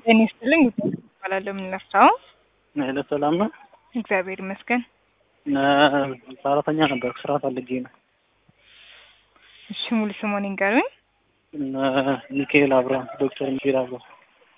ጤና ይስጥልኝ እባላለሁ የምንነሳው ሄሎ ሰላም ነው። እግዚአብሔር ይመስገን። ሰራተኛ ነበር ስራ ፈልጌ ነው። እሺ ሙሉ ስሞን ይንገሩኝ። ሚካኤል አብርሃም ዶክተር ሚካኤል አብርሃም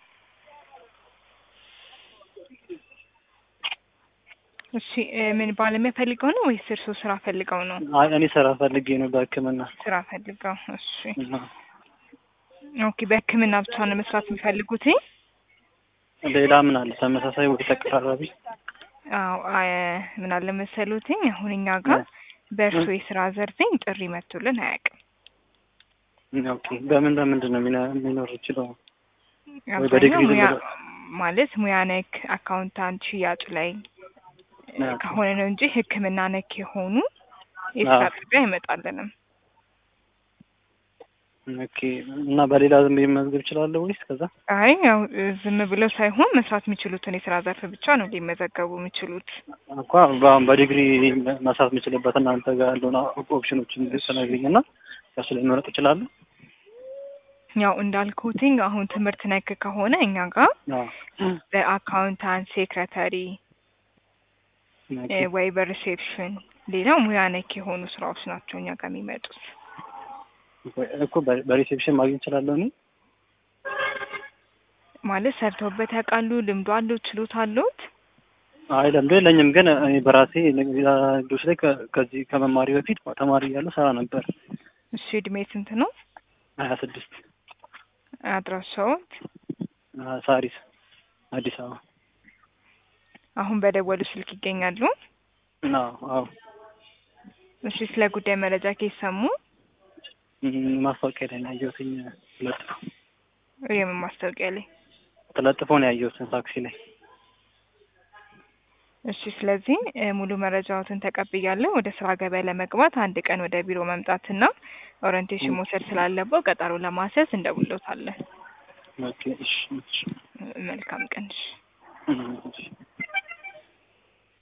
እሺ እ ምን ባለሙያ ፈልገው ነው ወይስ እርስዎ ስራ ፈልገው ነው? አይ እኔ ስራ ፈልጌ ነው በሕክምና ስራ ፈልገው። እሺ እና ኦኬ። በሕክምና ብቻ ነው መስራት የሚፈልጉት? ሌላ ምን አለ ተመሳሳይ ወይ ተቀራራቢ? አዎ አ- ምን አለ መሰሉትኝ አሁን እኛ ጋር በእርስዎ የስራ ዘርፍኝ ጥሪ መጥቶልን አያውቅም። ኦኬ በምን በምንድን ነው የሚኖ- የሚኖር ይችለው? ወይ አብዛኛው በዲግሪ ሙያ ልምድ- ማለት ሙያ ነክ አካውንታንት፣ ሽያጭ ላይ እ ኦኬ። ከሆነ ነው እንጂ ሕክምና ነክ የሆኑ የስራ አዎ። ጥሪ አይመጣልንም። ኦኬ እና በሌላ ዝም ብዬ መመዝገብ እችላለሁ ወይስ ከዛ? አይ ያው እ ዝም ብለው ሳይሆን መስራት የሚችሉትን የስራ ዘርፍ ብቻ ነው ሊመዘገቡ የሚችሉት። እንኳ በአሁን በዲግሪ መስራት የምችልበት እናንተ ጋር ያለውን ኦፕሽኖችን ተነግሪኝ እና ከሱ ላይ መረጥ እችላለሁ? ያው እንዳልኩትኝ አሁን ትምህርት ነክ ከሆነ እኛ ጋር አዎ። በአካውንታንት፣ ሴክሬታሪ ኦኬ። እ ወይ በሪሴፕሽን ሌላው ሙያ ነክ የሆኑ ስራዎች ናቸው እኛ ጋር የሚመጡት። እኮ በ- በሪሴፕሽን ማግኘት እችላለሁ እኔ? ማለት ሰርተውበት ያውቃሉ? ልምዱ አለው? ችሎታ አለዎት? አይ ለምዶ የለኝም፣ ግን እኔ በራሴ ንግዶች ላይ ከ- ከዚህ ከመማሪ በፊት ተማሪ እያለሁ ሰራ ነበር። እሺ እድሜ ስንት ነው? ሀያ ስድስት አድራሻዎት? ሳሪስ አዲስ አበባ። አሁን በደወሉ ስልክ ይገኛሉ? አዎ አዎ። እሺ ስለ ጉዳይ መረጃ ከየት ሰሙ? እም፣ ማስታወቂያ ላይ ነው ያየሁትኝ። ተለጥፎ የምን ማስታወቂያ ላይ? ተለጥፎ ነው ያየሁት ታክሲ ላይ። እሺ ስለዚህ እ ሙሉ መረጃዎትን ተቀብያለሁ። ወደ ስራ ገበያ ለመግባት አንድ ቀን ወደ ቢሮ መምጣትና ኦሪንቴሽን መውሰድ ስላለበው ቀጠሮ ለማስያዝ እንደውሎታለን። ኦኬ እሺ እሺ መልካም ቀን። እሺ። እም፣ እሺ